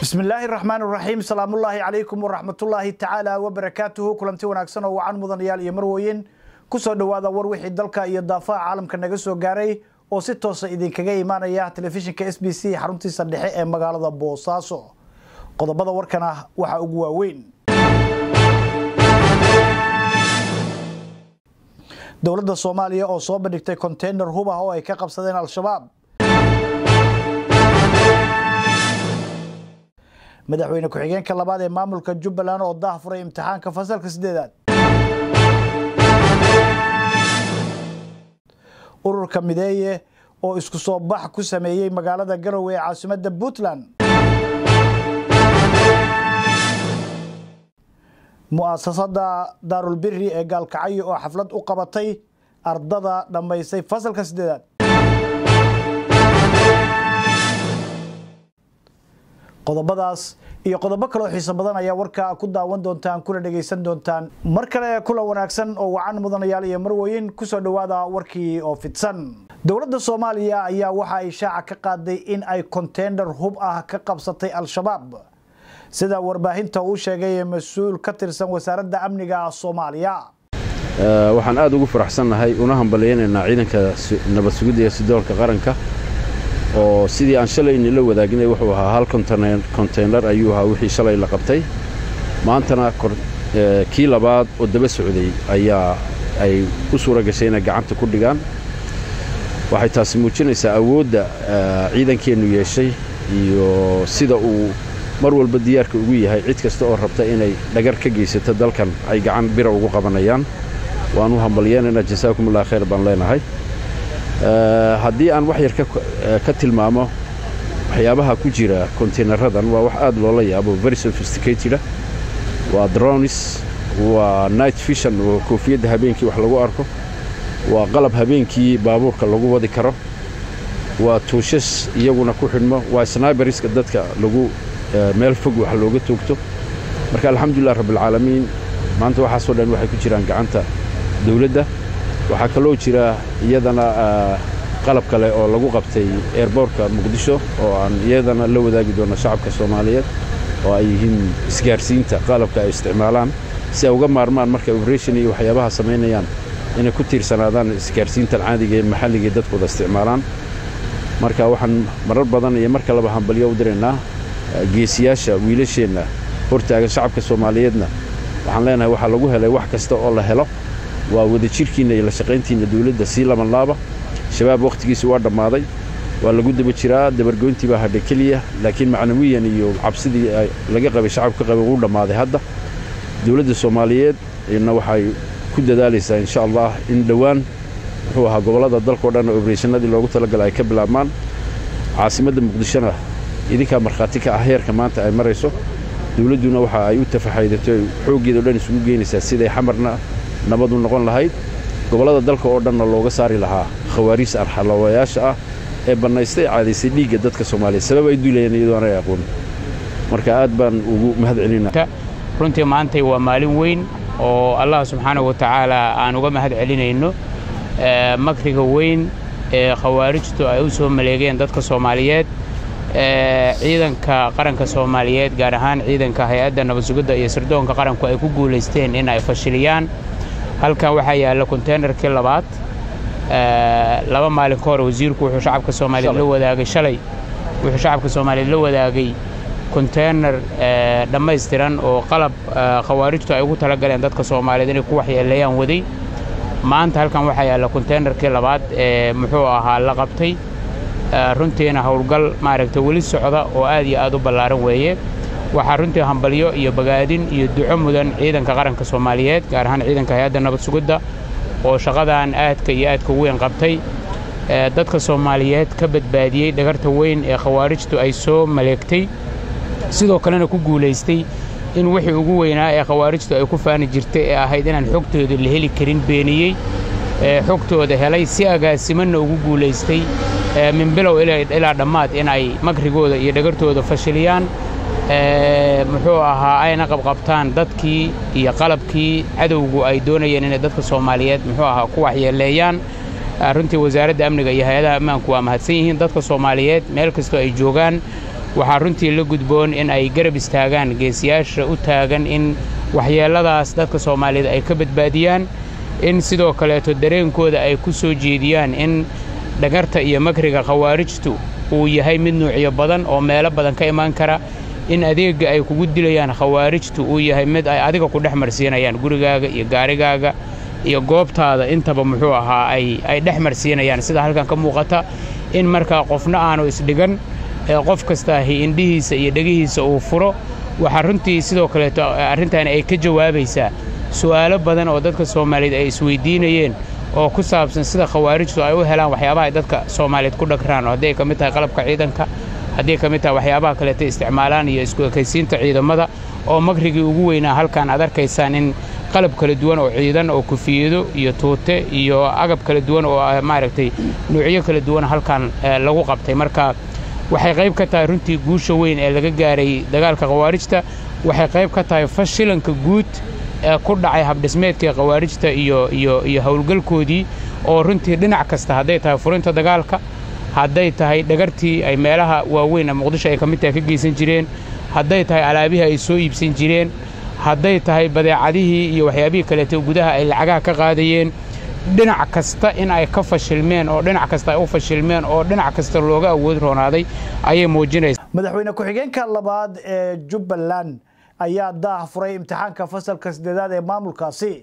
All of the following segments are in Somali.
bismillaahi raxmaan raxiim salaamullaahi calaykum waraxmatullaahi tacaala wabarakaatuhu kulanti wanaagsan oo wacan mudanayaal iyo marweyn kusoo dhowaada war wixii dalka iyo daafaha caalamka naga soo gaaray oo si toosa idinkaga imaanaya telefishinka s b c xaruntiisa dhexe ee magaalada boosaaso qodobada warkan ah waxaa ugu waaweyn dowladda soomaaliya oo soo bandhigtay konteynar hub ah oo ay ka qabsadeen al-shabaab madaxweyne ku-xigeenka labaad ee maamulka jubbaland oo daah furay imtixaanka fasalka sideedaad ururka mideeye oo isku soo bax ku sameeyey magaalada garowe ee caasimadda puntland mu'asasada daarulbiri ee gaalkacyo oo xaflad u qabatay ardada dhammaysay fasalka sideedaad qodobadaas iyo qodobo kaloo xiiso badan ayaa warka ku daawan doontaan kuna dhegaysan doontaan mar kale kulan wanaagsan oo wacan mudanayaal iyo marweyn kusoo dhowaada warkii oo fidsan dowladda soomaaliya ayaa waxa ay shaaca ka qaaday in ay konteynar hub ah ka qabsatay al-shabaab sida warbaahinta uu sheegay mas-uul ka tirsan wasaaradda amniga soomaaliya waxaan aad ugu faraxsannahay una hambalyaynaynaa ciidanka nabad sugidda iyo sidoolka qaranka oo sidii aan shalayni la wadaaginay wuxuu ahaa hal konteynar ayuu ahaa wixii shalay la qabtay maantana kii labaad oo daba socday ayaa ay u suura gashay inay gacanta ku dhigaan waxay taasi muujinaysaa awoodda ciidankeennu yeeshay iyo sida uu mar walba diyaarka ugu yahay cid kasta oo rabta inay dhagar ka geysato dalkan ay gacan bira ugu qabanayaan waan u hambalyeenaynaa jasaakumullah khayr baan leenahay haddii aan wax yar ka tilmaamo waxyaabaha ku jira kontaynaradan waa wax aad loola yaabo very sophisticateda waa dronis waa night fishan oo koofiyadda habeenkii wax lagu arko waa qalab habeenkii baabuurka lagu wadi karo waa tuushas iyaguna ku xidhmo waa sniberiska dadka lagu meel fog wax looga toogto marka alxamdulilah rabbialcaalamiin maanta waxaasoo dhan waxay ku jiraan gacanta dawladda waxaa kaloo jira iyadana qalab kale oo lagu qabtay eerboorka muqdisho oo aan iyadana la wadaagi doonno shacabka soomaaliyeed oo ay yihiin isgaarsiinta qalabka ay isticmaalaan si ay uga maarmaan markay oberation iyo waxyaabaha samaynayaan inay ku tiirsanaadaan isgaarsiintan caadiga ee maxalliga ee dadkooda isticmaalaan marka waxaan marar badan iyo mar kaleba hambalyo u diraynaa geesiyaasha wiilasheenna hortaagan shacabka soomaaliyeedna waxaan leenahay waxaa lagu helay wax kasta oo la helo waa wadajirkiinna iyo la shaqayntiinna dawladda sii labanlaaba shabaab wakhtigiisi waa dhammaaday waa lagu daba jiraa dabargoyntii baa hadha keliya laakiin macnawiyan iyo cabsidii laga qabay shacabka qabay wuu dhammaaday hadda dawladda soomaaliyeed na waxay ku dadaalaysaa insha allah in dhowaan muxuu ahaa gobollada dalkao dhan obereshanadii loogu talagalay ay ka bilaabmaan caasimadda muqdishona idinkaa markhaati ka ah heerka maanta ay marayso dawladduna waxa ay u tafaxaydato xooggeeda o dhan isugu geynaysaa siday xamarna nabadu noqon lahayd gobollada dalka oo dhanna looga saari lahaa khawaariis arxalawayaasha ah ee bannaystay caadaysay dhiigga dadka soomaaliyeed sabab ay duulayeen iyadoo aanay aqoon marka aad baan ugu mahad celinaa runtii maantay waa maalin weyn oo allah subxaanahu wa tacaala aan uga mahad celinayno makriga weyn ee khawaarijtu ay u soo maleegeen dadka soomaaliyeed ciidanka qaranka soomaaliyeed gaar ahaan ciidanka hay-adda nabadsugidda iyo sirdoonka qaranku ay ku guulaysteen in ay fashiliyaan halkan waxaa yaalla konteynarkii labaad laba maalin ka hor wasiirku wuxuu shacabka soomaaliyeed la wadaagay shalay wuxuu shacabka soomaaliyeed la wadaagay konteynar dhammaystiran oo qalab khawaarijtu ay ugu talagaleen dadka soomaaliyeed inay ku waxyeeleeyaan waday maanta halkan waxaa yaalla konteynarkii labaad ee muxuu ahaa la qabtay runtiina howlgal maaragta weli socda oo aad iyo aad u ballaaran weeye waxaa runtii hambalyo iyo bagaadin iyo duco mudan ciidanka qaranka soomaaliyeed gaar ahaan ciidanka hay-adda nabad sugidda oo shaqadan aadka iyo aadka weyn qabtay dadka soomaaliyeed ka badbaadiyey dhagarta weyn ee khawaarijtu ay soo maleegtay sidoo kalena ku guulaystay in wixii ugu weynaa ee khawaarijtu ay ku faani jirtay ee ahayd inaan xogtooda la heli karin beeniyey xogtooda helay si agaasimanna ugu guulaystay min bilow ilaa dhammaad in ay makrigooda iyo dhagartooda fashiliyaan muxuu ahaa ayna qabqabtaan dadkii iyo qalabkii cadowgu ay doonayeen inay dadka soomaaliyeed muxuu ahaa ku waxyeeleeyaan runtii wasaaradda amniga iyo hay-adaha ammaanku waa mahadsan yihiin dadka soomaaliyeed meel kastoo ay joogaan waxaa runtii la gudboon in ay garab istaagaan geesiyaasha u taagan in waxyeelladaas dadka soomaaliyeed ay ka badbaadiyaan in sidoo kaleeto dareenkooda ay ku soo jeediyaan in dhagarta iyo makriga khawaarijtu uu yahay mid nuucyo badan oo meelo badan ka imaan kara in adeegga ay kugu dilayaan khawaarijtu uu yahay mid ay adiga ku dhex marsiinayaan gurigaaga iyo gaarigaaga iyo goobtaada intaba muxuu ahaa ay dhex marsiinayaan sida halkan ka muuqata in markaa qofna aanu isdhigan qof kastaahi indhihiisa iyo dhegihiisa uu furo waxaa runtii sidoo kaleeto arrintan ay ka jawaabaysaa su'aalo badan oo dadka soomaaliyeed ay isweydiinayeen oo ku saabsan sida khawaarijtu ay u helaan waxyaabaha ay dadka soomaaliyeed ku dhagraan oo hadday ka mid tahay qalabka ciidanka hadday ka mid tahay waxyaabaha kaleeto isticmaalaan iyo isku ekaysiinta ciidamada oo makrigii ugu weynaa halkan aad arkaysaan in qalab kala duwan oo ciidan oo kufiyado iyo tuute iyo agab kala duwan oo maaragtay nuucyo kala duwan halkan lagu qabtay marka waxay qayb ka tahay runtii guusha weyn ee laga gaaray dagaalka khawaarijta waxay qayb ka tahay fashilanka guud ee ku dhacay habdhismeedkii khawaarijta iyo iyo iyo howlgalkoodii oo runtii dhinac kasta hadday tahay furinta dagaalka hadday tahay dhagartii ay meelaha waaweyn ee muqdisho ay ka mid tahay ka geysan jireen hadday tahay alaabihii ay soo iibsan jireen hadday tahay badeecadihii iyo waxyaabihii kaleeto gudaha ay lacagaha ka qaadayeen dhinac kasta in ay ka fashilmeen oo dhinac kasta ay u fashilmeen oo dhinac kasta looga awood roonaaday ayay muujinaysaa madaxweyne ku-xigeenka labaad ee jubbaland ayaa daah furay imtixaanka fasalka sideedaad ee maamulkaasi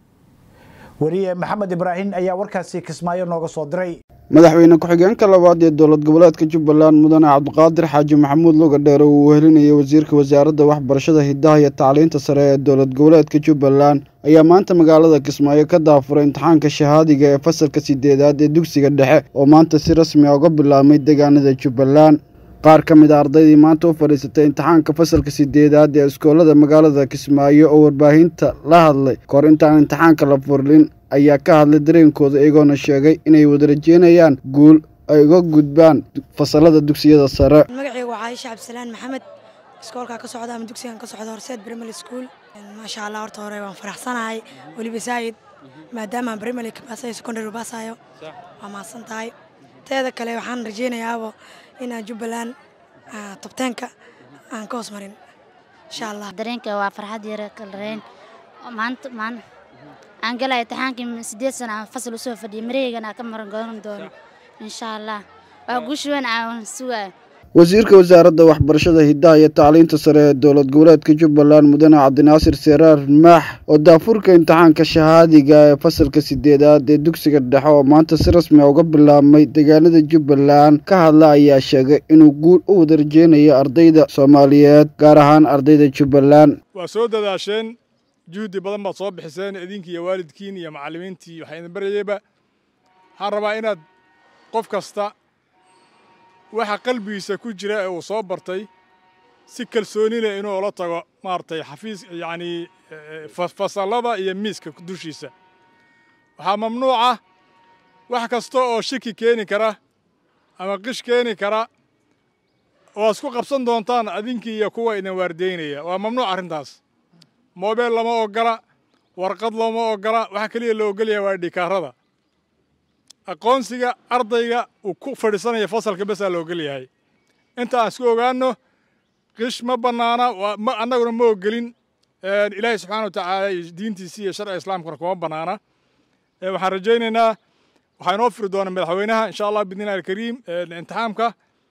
wariye maxamed ibraahim ayaa warkaasi kismaayo nooga soo diray madaxweyne ku-xigeenka labaad ee dowlad goboleedka jubbaland mudane cabdiqaadir xaaji maxamuud lugadheer oo uu wehelinayay wasiirka wasaaradda waxbarashada hidaha iyo tacliinta sare ee dowlad goboleedka jubbaland ayaa maanta magaalada kismaayo ka daafuray imtixaanka shahaadiga ee fasalka sideedaad ee dugsiga dhexe oo maanta si rasmi a uga bilaabmay deegaanada jubbaland qaar ka mid a ardaydii maanta u fadhiisatay imtixaanka fasalka sideedaad ee iskoolada magaalada kismaayo oo warbaahinta la hadlay kahor intaan imtixaanka la furlin ayaa ka hadlay dareenkooda iyagoona sheegay inay wada rajeynayaan guul ay uga gudbaan fasalada dugsiyada sare magacayga waa caaisha cabdisalaan maxamed iskoolkaa ka socda ama dugsigan ka socda horseed primary school maasha allah horta hore waan faraxsanahay weliba saayid maadaama primary ka baasayo secondary baasayo waa mahadsan tahay teeda kale waxaan rajeynayaaba inaan jubbaland tobteenka aan ka hoos marin insha allah dareenka waa farxad yare kalreyn maanta maan aan galaya imtixaankii sideed sana aan fasal usoo fadhiyay mareeygana ka maran godan doono insha allah waa guush weyn aan sugayo wasiirka wasaaradda waxbarashada hidaha iyo tacliinta sare ee dowlad goboleedka jubbaland mudane cabdinaasir seraar maax oo daafurka imtixaanka shahaadiga ee fasalka sideedaad ee dugsiga dhexe oo maanta si rasmi a uga bilaabmay deegaanada jubbaland ka hadla ayaa sheegay inuu guul u wada rajeynayo ardayda soomaaliyeed gaar ahaan ardayda jubbaland waa soo dadaasheen juhdi badan baad soo bixiseen idinki iyo waalidkiin iyo macallimiintii waxaa idin baryayba waxaan rabaa inaad qof kasta waxa qalbigiisa ku jira ee uu soo bartay si kalsooni leh inuu ula tago maaragtay xafiis yacnii fasallada iyo miiska dushiisa waxaa mamnuuca wax kasta oo shiki keeni kara ama qish keeni kara oo isku qabsan doontaan adinkii iyo kuwa idin waardeynaya waa mamnuuc arrintaas moobeel lama ogola warqad looma ogola waxa keliya la ogolyaha waa dhikaarada aqoonsiga ardayga uu ku fadhiisanaya fasalka besaa la ogol yahay inta aan isku ogaanno qish ma bannaana annaguna ma ogolin ilaahay subxaana wa tacaala iyo diintiisii iyo sharciga islaamkuna kuma bannaana waxaan rajaynaynaa waxaa inoo firi doona madaxweynaha insha allah bidnillahi alkariim imtixaamka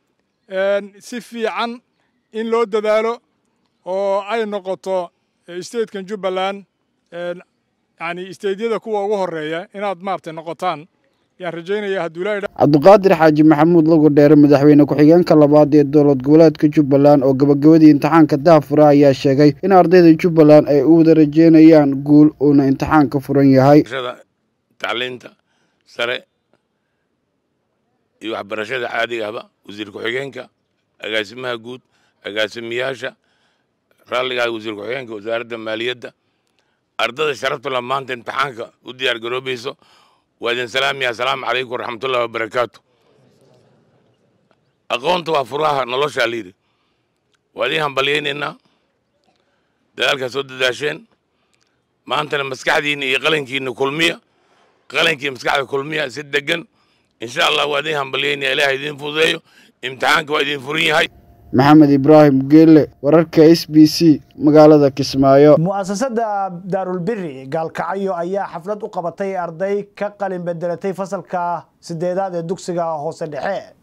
si fiican in loo dadaalo oo ay noqoto statekan jubbaland yani stateyada kuwa ugu horeeya inaad maaragtay noqotaan yaan rajaynaya hadduu ilaahay cabdiqaadir xaaji maxamuud lagu dheere madaxweyne ku-xigeenka labaad ee dowlad goboleedka jubbaland oo gabagabadii imtixaanka daafura ayaa sheegay in ardayda jubbaland ay u wada rajeynayaan guul uuna imtixaanka furan yahay tacliinta sare iyo waxbarashada caadiga ahba wasiir ku-xigeenka agaasimaha guud agaasimiyaasha raalligaa wasiir ku-xigeenka wasaaradda maaliyadda ardada sharafta la maanta imtixaanka u diyaar garoobayso waa idin salaamaya asalaamu calaykum waraxmatullahi wabarakaatu aqoonta waa furaha noloshaa layidhi waa idiin hambalyaynaynaa dadaalkaa soo dadaasheen maantana maskaxdiinna iyo qalankiinna kulmiya qalankii maskaxda kulmiya si degan insha allah waa idiin hambalyaynaya ilaaha idiin fududeeyo imtixaanka waa idiin furan yahay maxamed ibraahim geelle wararka s b c magaalada kismaayo mu'asasada daarulbiri gaalkacyo ayaa xaflad u qabatay arday ka qalin bedelatay fasalka sideedaad ee dugsiga hoose dhexe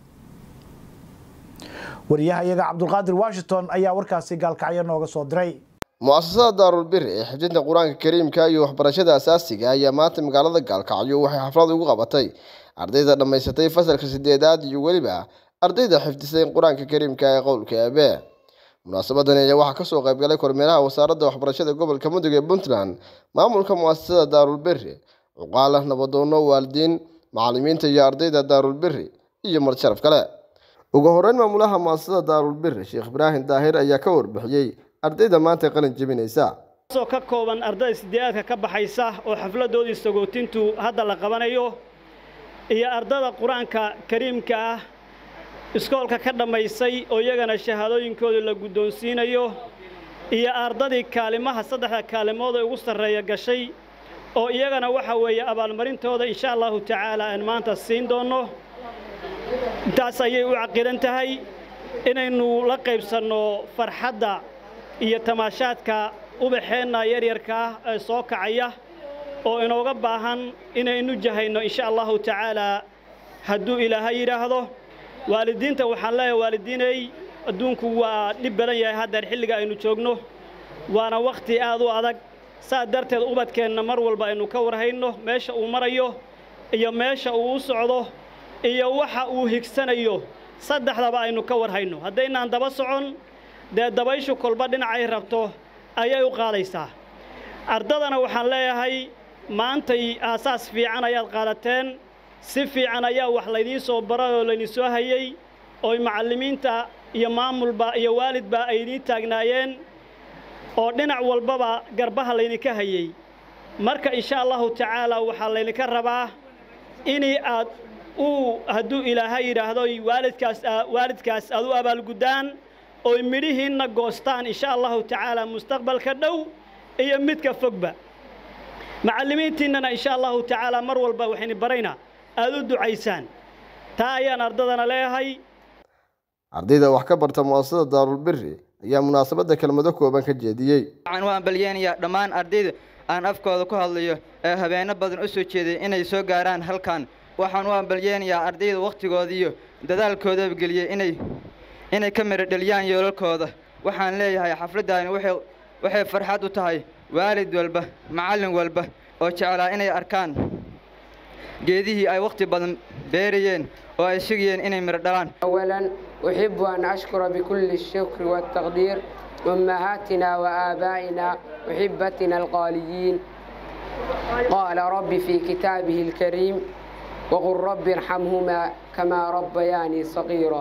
wariyahayaga cabdulqaadir washington ayaa warkaasi gaalkacyo nooga soo diray mu'asasada daarulbiri ee xifdinta qur-aanka kariimka iyo waxbarashada asaasiga ayaa maanta magaalada gaalkacyo waxay xaflad ugu qabatay ardayda dhammaysatay fasalka sideedaad iyo weliba ardayda xifdisay qur-aanka kariimka ee qowlka aabe munaasabadan ayaa waxaa kasoo qaybgalay kormeeraha wasaaradda waxbarashada gobolka mudug ee puntland maamulka mu'asasada daarulbiri cuqaala nabadoono waalidiin macalimiinta iyo ardayda daarulbiri iyo marsharaf kale ugu horeyn maamulaha mu'asasada daarulbiri sheekh ibraahim daahir ayaa ka warbixiyey ardayda maanta qalin jebinaysa oo ka kooban ardayda sideedaadka ka baxaysa oo xafladoodii sagootintu hadda la qabanayo iyo ardada qur-aanka kariimka ah iskoolka ka dhammaysay oo iyagana shahaadooyinkooda la guddoonsiinayo iyo ardadii kaalimaha saddexda kaalimood ee ugu sarreeya gashay oo iyagana waxa weeye abaalmarintooda insha allahu tacaala aan maanta siin doonno intaas ayay u caqidan tahay inaynu la qaybsanno farxadda iyo tamaashaadka ubaxeenna yaryarka ah ee soo kacaya oo inooga baahan inaynu jahayno insha allahu tacaalaa hadduu ilaahay yidhaahdo waalidiinta waxaan leeyahay waalidiinay adduunku waa dhib badan yahay haddeer xilliga aynu joogno waana wakhti aad u adag saas darteed ubadkeenna mar walba aynu ka warhayno meesha uu marayo iyo meesha uu u socdo iyo waxa uu higsanayo saddexdaba aynu ka warhayno haddaynaan daba socon dee dabayshu kolba dhinacay rabto ayay u qaadaysaa ardadana waxaan leeyahay maantay aasaas fiican ayaad qaadateen si fiican ayaa wax laydiin soo baray oo laydin soo hayey ooy macallimiinta iyo maamulba iyo waalidba ay idiin taagnaayeen oo dhinac walbaba garbaha laydinka hayey marka insha allahu tacaala waxaa laydinka rabaa inii aad uu hadduu ilaahay yidhaahdo waalidkaas waalidkaas aad u abaalguddaan oy midhihiinna goostaan insha allahu tacaala mustaqbalka dhow iyo midka fogba macallimiintiinnana insha allahu tacaala mar walba waxayni baraynaa aad u ducaysaan taa ayaan ardadana leeyahay ardayda wax ka barta mu'asasada daarulbiri ayaa munaasabadda kelmado kooban ka jeediyey waxaan u hambalyeynayaa dhammaan ardayda aan afkooda ku hadlayo ee habeenno badan u soo jeeday inay soo gaaraan halkan waxaan u hambalyeynayaa ardayda wakhtigooda iyo dadaalkoodaba geliyey inay inay ka midho dheliyaan yoolalkooda waxaan leeyahay xafladdaani waxay waxay farxad u tahay waalid walba macallin walba oo jeclaa inay arkaan geedihii ay wakhti badan beerayeen oo ay sugayeen inay midho dhalaan أولا أحب أن أشكر بكل الشكر والتقدير أمهاتنا وآبائنا أحبتنا الغاليين قال رب في كتابه الكريم وقل رب ارحمهما كما ربياني صغيرا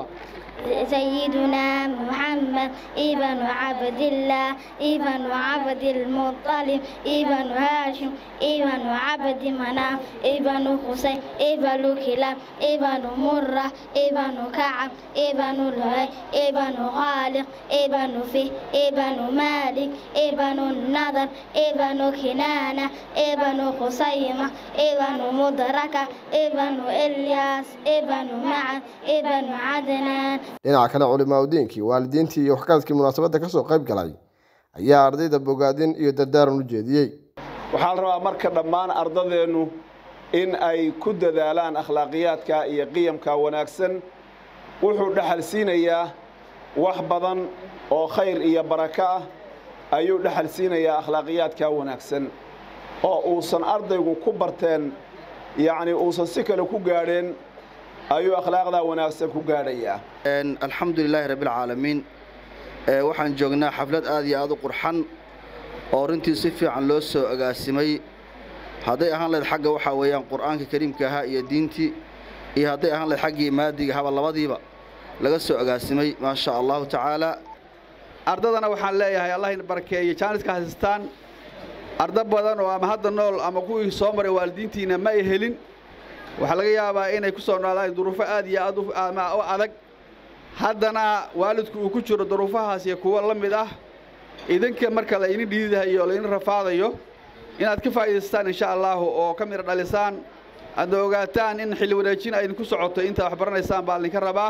سيدنا محمد ابن عبد الله ابن عبد المطلب ابن هاشم ابن عبد مناف ابن حسين ابن كلاب ابن مرة ابن كعب ابن لؤي ابن خالق ابن فيه ابن مالك ابن النضر ابن كنانة ابن خصيمة ابن مدركة ابن إلياس ابن معن ابن عدنان dhinaca kale culimaa udiinkii waalidiintii iyo waxgaradkii munaasabadda ka soo qayb galay ayaa ardayda bogaadin iyo dardaaran u jeediyey waxaa la rabaa marka dhammaan ardadeennu in ay ku dadaalaan akhlaaqiyaadka iyo qiyamka wanaagsan wuxuu dhexal siinayaa wax badan oo khayr iyo barako ah ayuu dhexal siinayaa akhlaaqiyaadka wanaagsan oo uusan ardaygu ku barteen yacni uusan si kale ku gaadheen ayuu akhlaaqdaa wanaagsan ku gaadhayaa alxamdu lilaahi rabbialcaalamiin waxaan joognaa xaflad aad iyo aad u qurxan oo runtii si fiican loo soo agaasimay hadday ahaan lahayd xagga waxaa weeyaan qur'aanka kariimka ahaa iyo diintii iyo hadday ahaan lahayd xaggii maadiga haba labadiiba laga soo agaasimay maa sha allahu tacaala ardadana waxaan leeyahay allah in barakeeyo jaaniska haystaan arda badan oo ama hadda nool ama kuwii soo maray waalidiintiina ma ay helin waxaa laga yaabaa inay ku soo noolaadeen duruufo aad iyo aad u adag haddana waalidku uu ku jiro duruufahaas iyo kuwo la mid ah idinka marka la idin dhiidahayo o laydin rafaadayo inaad ka faa'iidaystaan insha allaahu oo ka midha dhalisaan aadna ogaataan in xilli wareejin ay idinku socoto intaad wax baranaysaan baa idinka rabaa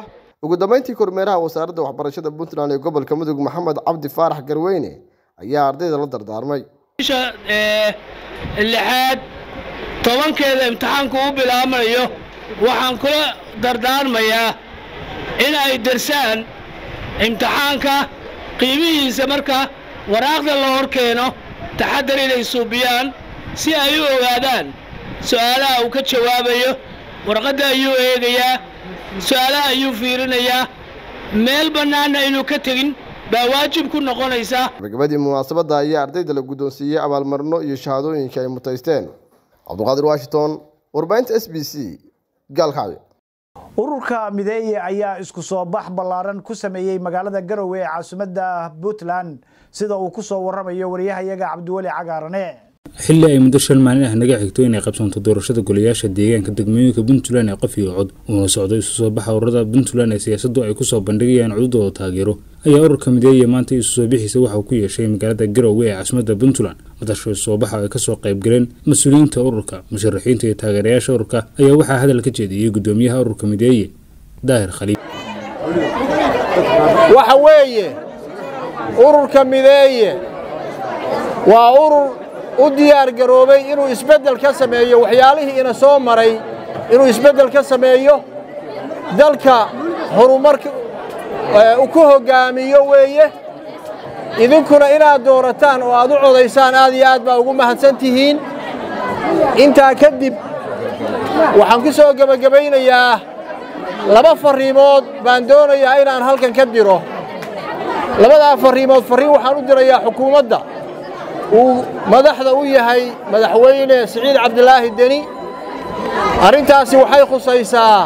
ugu dambeyntii kormeeraha wasaaradda waxbarashada puntland ee gobolka mudug maxamed cabdi faarax garweyne ayaa ardayda la dardaarmay bisha lixaad tobankeeda imtixaanku u bilaabmayo waxaan kula dardaarmayaa in ay darsaan imtixaanka qiimihiisa marka waraaqda la hor keeno taxaddar inay suubiyaan si ay u ogaadaan su'aalaha uu ka jawaabayo warqadda ayuu eegayaa su'aalaha ayuu fiirinayaa meel bannaanna inuu ka tegin baa waajib ku noqonaysa gabagabadii munaasabadda ayaa ardayda la guddoonsiiyey abaalmarino iyo shahaadooyinka ay mutaysteen cabduqaadir washington warbaahinta s b c gaalkacyo ururka mideeye ayaa isku soo bax ballaaran ku sameeyey magaalada garowe ee caasimadda puntland sida uu ku soo warramayo wariyahayaga cabdiweli cagaarane xilli ay muddo shan maalin ah naga xigto inay qabsanto doorashada golayaasha deegaanka degmooyinka puntland ee qof iyo cod uuna socdo isu soo baxa ururada puntland ee siyaasaddu ay kusoo bandhigayaan cududooda taageero ayaa ururka mideeye maanta isu soo bixiisa waxa uu ku yeeshay magaalada garowe ee caasimadda puntland madasha isu soo baxa ay kasoo qayb galeen mas-uuliyiinta ururka musharaxiinta iyo taageerayaasha ururka ayaa waxaa hadal ka jeediyey gudoomiyaha ururka mideeye daahir khaliif waxa weeye ururka mideeye waa urur u diyaar garoobay inuu isbeddel ka sameeyo waxyaalihii ina soo maray inuu isbeddel ka sameeyo dalka horumarka ku hoggaamiyo weeye idinkuna inaad doorataan oo aad u codaysaan aad iyo aad baa ugu mahadsan tihiin intaa kadib waxaan ku soo gebagabaynayaa laba farriimood baan doonayaa inaan halkan ka diro labadaa farriimood farriin waxaan u dirayaa xukuumadda uu madaxda u yahay madaxweyne siciid cabdilaahi deni arrintaasi waxay khusaysaa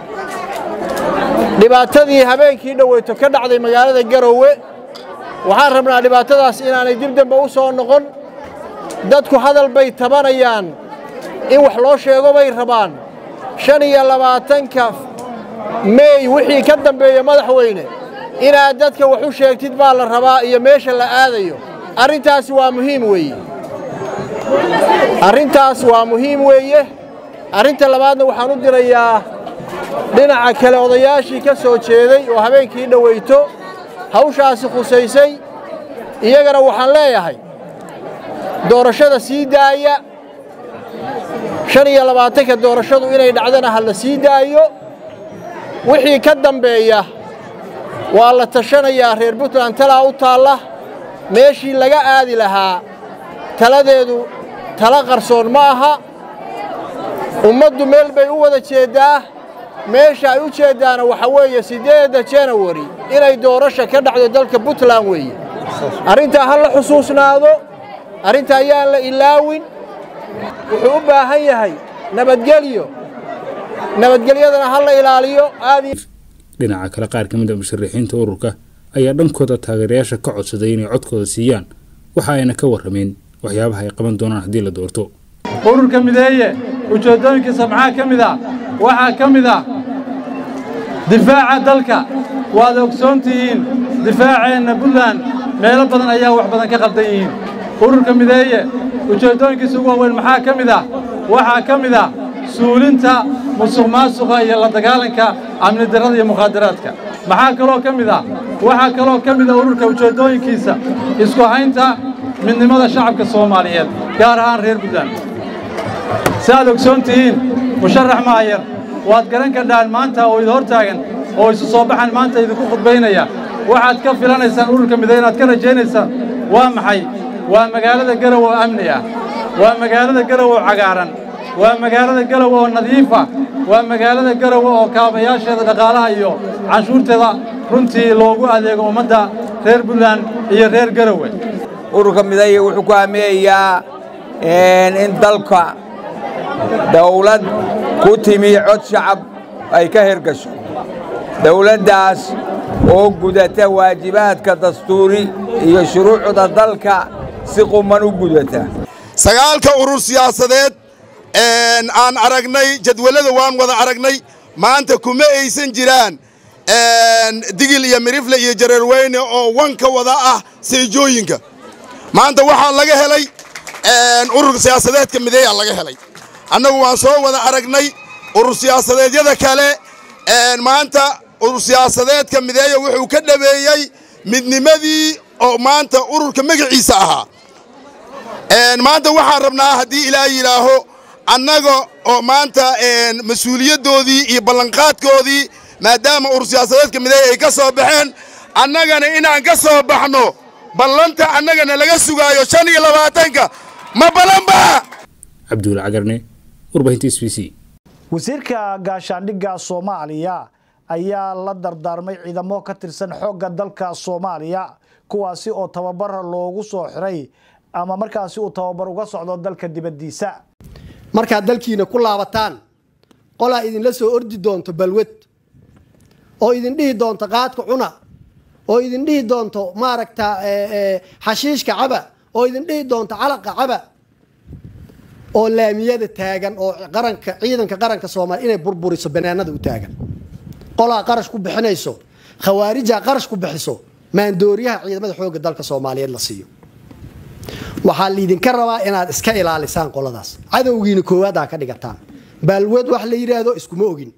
dhibaatadii habeenkii dhoweyto ka dhacday magaalada garowe waxaan rabnaa dhibaatadaas inaanay dib dambe u soo noqon dadku hadal bay tabanayaan in wax loo sheego bay rabaan shan iyo labaatanka meey wixii ka dambeeya madaxweyne inaad dadka wax u sheegtid baa la rabaa iyo meesha la aadayo arrintaasi waa muhiim weeye arrintaas waa muhiim weeye arrinta labaadna waxaan u dirayaa dhinaca kale odayaashii ka soo jeeday oo habeenkii dhoweyto hawshaasi khusaysay iyagana waxaan leeyahay doorashada sii daaya shan iyo labaatanka doorashadu inay dhacdana ha la sii daayo wixii ka dambeeya waa la tashanayaa reer puntland talaa u taalla meeshii laga aadi lahaa taladeedu tala qarsoon ma aha ummaddu meel bay u wada jeeddaa meesha ay u jeeddaana waxa weeye siddeedda janawari inay doorasha ka dhacdo dalka puntland weeye arrintaa ha la xusuusnaado arrinta ayaan la ilaawin wuxuu u baahan yahay nabadgelyo nabadgelyadana ha la ilaaliyo aad dhinaca kale qaar ka mid a musharaxiinta ururka ayaa dhankooda taageerayaasha ka codsaday inay codkooda siiyaan waxa ayna ka warrameen waxyaabaha ay qaban doonaan haddii la doorto ururka mideeye ujeeddooyinkiisa maxaa ka mid ah waxaa ka mid ah difaaca dalka waad ogsoon tihiin difaaceenna puntland meelo badan ayaa wax badan ka qaldan yihiin ururka mideeye ujeeddooyinkiisa ugu waaweyn maxaa ka mid ah waxaa ka mid ah suulinta musuq maasuqa iyo la dagaalanka amni darrada iyo mukhaadaraadka maxaa kaloo ka mid ah waxaa kaloo ka mid ah ururka ujeeddooyinkiisa isku haynta midnimada shacabka soomaaliyeed gaar ahaan reer puntland si aad ogsoon tihiin musharax maayar waad garan kardhaan maanta oo idin hor taagan oo isu soo baxan maanta idinku khudbaynaya waxaad ka filanaysaan ururka miday inaad ka rajaynaysaan waa maxay waa magaalada garow oo amni ah waa magaalada garow oo cagaaran waa magaalada garow oo nadiifa waa magaalada garow oo kaabayaasheeda dhaqaalaha iyo canshuurteeda runtii loogu adeego ummadda reer puntland iyo reer garowe ururka mideeye wuxuu ku hamiyayaa in dalka dawlad ku timi cod shacab ay ka hirgasho dawladdaas oo gudata waajibaadka dastuuri iyo shuruucda dalka si quman u gudata sagaalka urur siyaasadeed aan aragnay jadwalada waan wada aragnay maanta kuma aysan jiraan digil iyo mirifle iyo jareerweyne oo wanka wada ah seejooyinka maanta waxaa laga helay urur siyaasadeedka mideeyaa laga helay annagu waan soo wada aragnay urur siyaasadeedyada kale maanta urur siyaasadeedka mideeya wuxuu ka dhabeeyey midnimadii oo maanta ururka magaciisa ahaa maanta waxaan rabnaa haddii ilaa yidhaaho annaga oo maanta mas-uuliyaddoodii iyo ballanqaadkoodii maadaama urur siyaasadeedka mideeya ay ka soo baxeen annagana inaan ka soo baxno ballanta annagana laga sugaayo shan iyo labaatanka ma ballanba cabduul cagarne warbaahinta s b c wasiirka gaashaandhigga soomaaliya ayaa la dardaarmay ciidamo ka tirsan xoogga dalka soomaaliya kuwaasi oo tababar loogu soo xiray ama markaasi uu tababar uga socdo dalka dibaddiisa markaad dalkiina ku laabataan qolaa idinla soo ordi doonto balwad oo idin dhihi doonto qaadka cuna oo idin dhihi doonto maaragta xashiishka caba oo idin dhihi doonto calaqa caba oo laamiyada taagan oo qaranka ciidanka qaranka soomaaliya inay burburiso banaanada u taagan qolaa qarash ku bixinayso khawaarijaa qarash ku bixiso maandooriyaha ciidamada xoogga dalka soomaaliyeed la siiyo waxaa liidinka rabaa inaad iska ilaalisaan qoladaas cadowgiina koowaad aa ka dhigataan baalwad wax la yidhaahdo iskuma ogin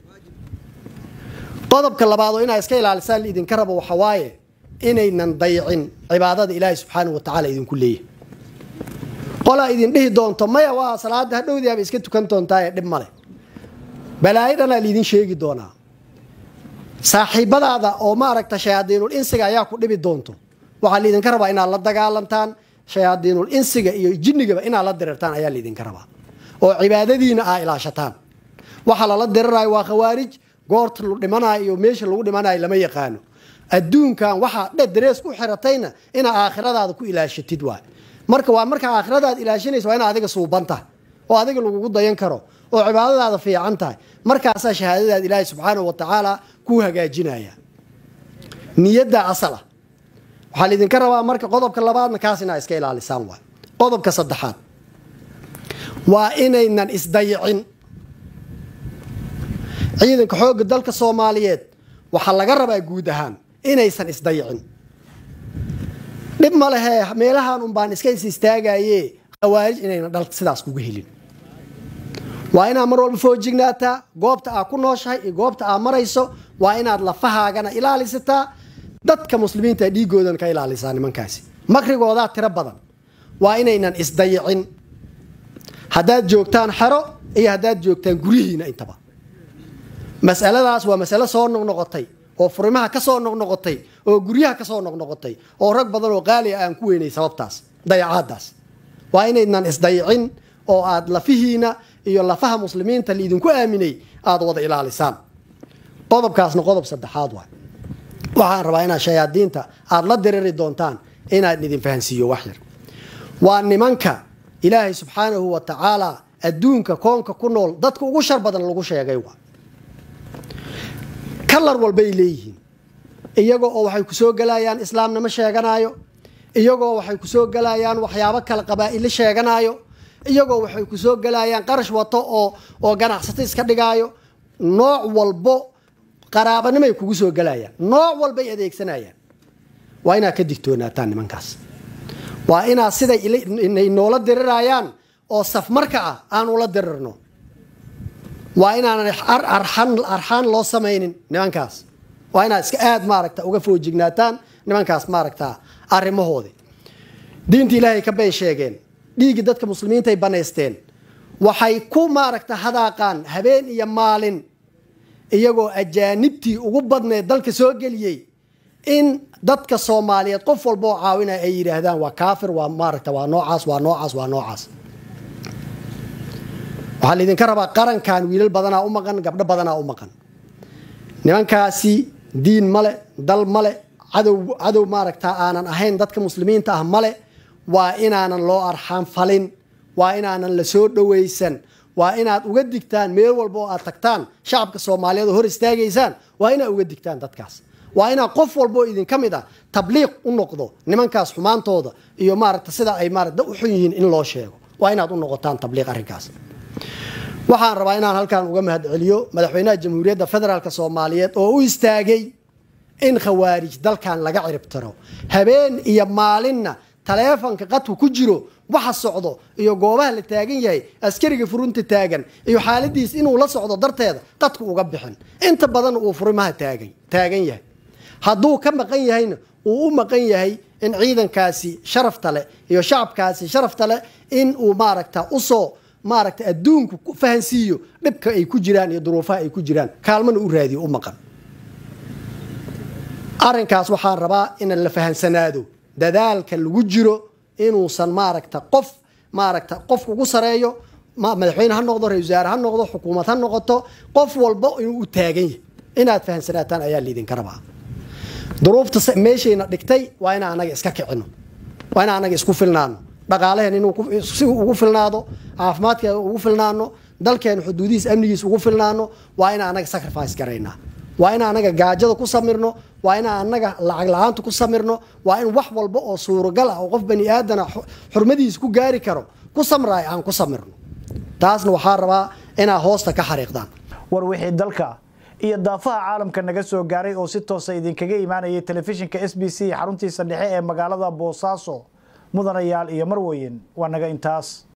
qodobka labaad oo inaad iska ilaalisaan liidinka rabo waxa waaye inaynan dayicin cibaadada ilaahay subxaanahu watacaala idinku leeyahay qolaa idin dhihi doonto maya waa salaada hadhowdii aba iska tukan doontaa ee dhib male balaayo dhanaa liidin sheegi doonaa saaxiibadaada oo maaragta shayaadiinul insiga ayaa ku dhibi doonto waxaa liidinka rabaa inaad la dagaalantaan shayaadiinul insiga iyo jinnigaba inaad la dirirtaan ayaa liidinka rabaa oo cibaadadiina aa ilaashataan waxa lala dirirayo waa khawaarij goorta lu dhimanayo iyo meesha lagu dhimanayo lama yaqaano adduunkan waxaa dhe darees ku xiratayna inaa aakhiradaada ku ilaashatid waay marka waa markaa aakhiradaad ilaashanaysa waa ina adiga suuban tahay oo adiga lagugu dayan karo oo cibaadadaada fiican tahay markaasaa shahaadadaad ilaahay subxaanahu wa tacaala kuu hagaajinaya niyadda asal ah waxaa laidinka rabaa marka qodobka labaadna kaas inaa iska ilaalisaan waay qodobka saddexaad waa inaynan isdayicin ciidanka xoogga dalka soomaaliyeed waxaa laga rabaa guud ahaan inaysan isdayicin dhib ma lehe meelahan un baan iska is istaagaye khawaarij inaynan dhal sidaas kuga helin waa inaad mar walba foojignaataa goobta aad ku nooshahay iyo goobta aad marayso waa inaad lafahaagana ilaalisataa dadka muslimiinta dhiigoodana ka ilaalisaa nimankaasi makrigoodaa tiro badan waa inaynan isdayicin haddaad joogtaan xero iyo haddaad joogtaan guryihiina intaba masaladaas waa masalo soo noqnoqotay oo furimaha ka soo noqnoqotay oo guryaha ka soo noqnoqotay oo rag badan oo qaali ah aan ku weynay sababtaas dayacaadaas waa inaydnan isdayicin oo aad lafihiina iyo lafaha muslimiinta laidinku aaminay aada wada ilaalisaan qodobkaasna qodob saddexaad waay waxaan rabaa inaad shayaadiinta aada la diriri doontaan inaan idin fahansiiyo wax yar waa nimanka ilaahay subxaanahu wa tacaala adduunka koonka ku nool dadka ugu shar badan lagu sheegay waa kalar walbay leeyihiin iyagoo oo waxay kusoo gelayaan islaamnimo sheeganaayo iyagoo waxay kusoo gelayaan waxyaabo kale qabaa'ilo sheeganaayo iyagoo waxay kusoo gelayaan qarash wato oo oo ganacsato iska dhigaayo nooc walbo qaraabanimay kugu soo gelayaan nooc walbay adeegsanayaan waa inaad ka digtoonaataan nimankaas waa inaad siday inay noola dirirayaan oo safmarka ah aan ula dirirno waa inaanan arxaan loo samaynin nimankaas waa inaad iska aad maaragta uga foojignaataan nimankaas maaragta arrimahoodii diinta ilaahay ka bay sheegeen dhiiggii dadka muslimiintaay banaysteen waxay ku maaragta hadaaqaan habeen iyo maalin iyagoo ajaanibtii ugu badneed dalka soo geliyey in dadka soomaaliyeed qof walba oo caawinaya ay yidhaahdaan waa kaafir waa maaragta waa noocaas waa noocaas waa noocaas waxaa laydinka rabaa qarankan wiilal badanaa u maqan gabdho badanaa u maqan nimankaasi diin male dal male cadow cadow maaragta aanan ahayn dadka muslimiinta ah male waa inaanan loo arxaan falin waa inaanan la soo dhowaysan waa inaad uga digtaan meel walba oo aad tagtaan shacabka soomaaliyeed oo hor istaagaysaan waa inaad uga digtaan dadkaas waa inaad qof walba oo idinka mid ah tabliiq u noqdo nimankaas xumaantooda iyo maaragta sida ay maarata u xun yihiin in loo sheego waa inaad u noqotaan tabliiq arrinkaas waxaan rabaa inaan halkan uga mahadceliyo madaxweynaha jamhuuriyadda federaalk soomaaliyeed oo u istaagay in khawaarij dalkan laga ciribtiro habeen iyo maalinna taleefanka qadku ku jiro waxa socdo iyo goobaha la taagan yahay askariga furunta taagan iyo xaaladiis inuu la socdo darteeda qadku uga bixin inta badan uu furimaha taagan taagan yahay hadduu ka maqan yahayna uu u maqan yahay in ciidankaasi sharafta leh iyo shacabkaasi sharafta leh in uu maaragta usoo maaragta adduunku ku fahansiiyo dhibka ay ku jiraan iyo duruufaha ay ku jiraan kaalmana u raadiyo u maqan arrinkaas waxaan rabaa in la fahansanaado dadaalka lagu jiro inuusan maaragta qof maaragta qof ugu sareeyo madaxweyne ha noqdo ra-isul wasaare ha noqdo xukuumad ha noqoto qof walba inuu u taagan yahay inaad fahansanaataan ayaa liidinka rabaa duruufta meeshayna dhigtay waa inaan anaga iska kicino waa inaan anaga isku filnaano dhaqaalaheen inuu si ugu filnaado caafimaadkeeda ugu filnaano dalkeena xuduudihiis amnigiis ugu filnaano waa inaan anaga sacrifice garaynaa waa inaan anaga gaajada ku samirno waa inaan anaga lacag la-aanta ku samirno waa in wax walba oo suuragal ah oo qof bani aadana xurmadiisa ku gaari karo ku samraay aan ku samirno taasna waxaa rabaa inaad hoosta ka xariiqdaan war wixii dalka iyo daafaha caalamka naga soo gaaray oo si toosa idinkaga imaanayay telefishinka s b c xaruntiisa dhexe ee magaalada boosaaso mudanayaal iyo marweyn waa naga intaas